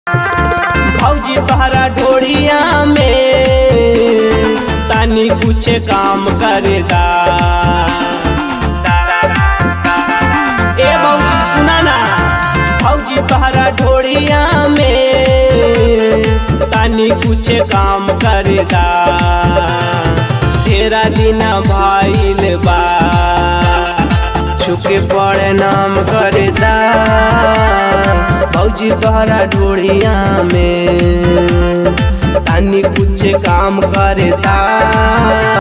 भौजी तोहरा ढोड़िया में तानी कुछ काम करदा ए भौजी सुना ना भौजी तोहरा ढोड़िया में तानी कुछ काम करदा तेरा दिन भाईल बा छुके पड़े नाम करदा भौजी तोहरा ढोड़िया में तानी कुछ काम करता